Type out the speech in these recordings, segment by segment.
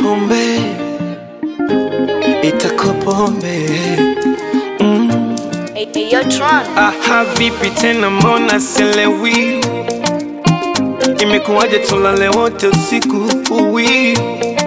pombe, itakuwa pombe mm. Hey, hey, yo, Tron. Aha, vipi tena, mbona selewi? Imekuwaje tulale wote usiku uwi?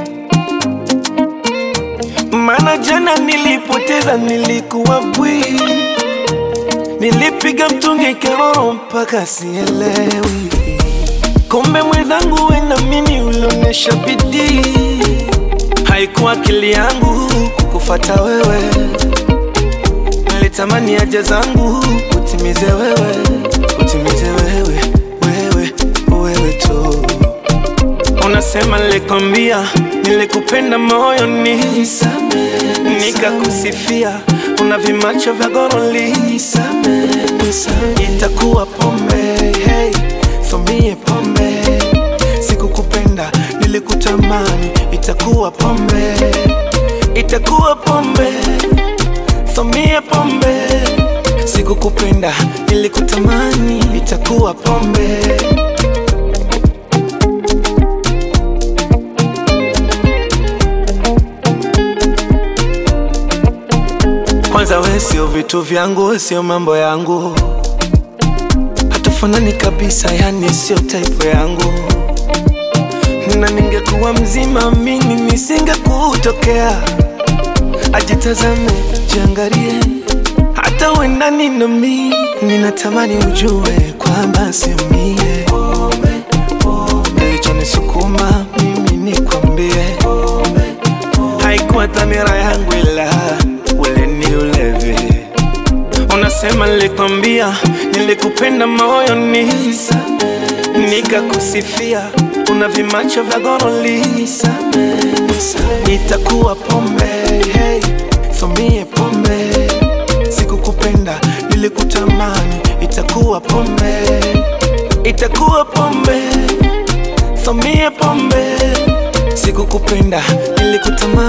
Maana jana nilipoteza, nilikuwa bwi, nilipiga mtungi keroro mpaka sielewi. Kumbe mwenzangu we na mimi ulionyesha bidii, haikuwa akili yangu kukufata wewe nilitamani haja zangu utimize wewe, utimize wewe, wewe, wewe tu. Unasema nilikwambia, nilikupenda moyoni, nikakusifia, una vimacho vya goroli, itakuwa pombe, hey, fomie pombe, sikukupenda, nilikutamani, itakuwa pombe, itakuwa pombe Famia pombe, sikukupenda nilikutamani, itakuwa pombe. Kwanza we sio vitu vyangu, sio mambo yangu, hatufanani kabisa, yani sio type yangu, na ningekuwa mzima mimi nisingekutokea ajitazame, jiangalie, hata wendani na mi, ninatamani ujue kwamba sio mie kilichonisukuma mimi nikwambie, haikuwa dhamira yangu, ila ule ni ulevi. Unasema nilikwambia, nilikupenda moyoni, nikakusifia, una vimacho vya goroli, itakuwa pombe hey, famie pombe, sikukupenda nilikutamani, itakuwa pombe, itakuwa pombe, famie pombe, sikukupenda nilikutamani